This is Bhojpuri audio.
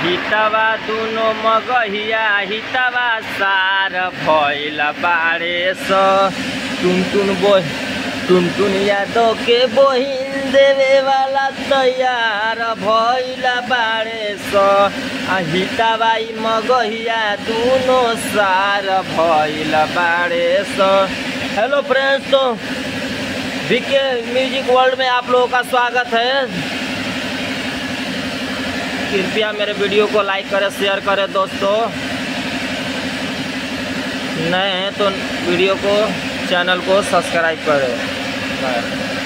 हितवा दुनो मगहिया हितवा सार भइल बारे स टुन टुन बोह टुन टुन यादव के बहिन देवे वाला तैयार भइल बारे स आ हितवा ई मगहिया दुनो सार भइल बारे स हेलो फ्रेंड्स तो बीके म्यूजिक वर्ल्ड में आप लोगों का स्वागत है कृपया मेरे वीडियो को लाइक करें शेयर करें दोस्तों नए हैं तो वीडियो को चैनल को सब्सक्राइब करें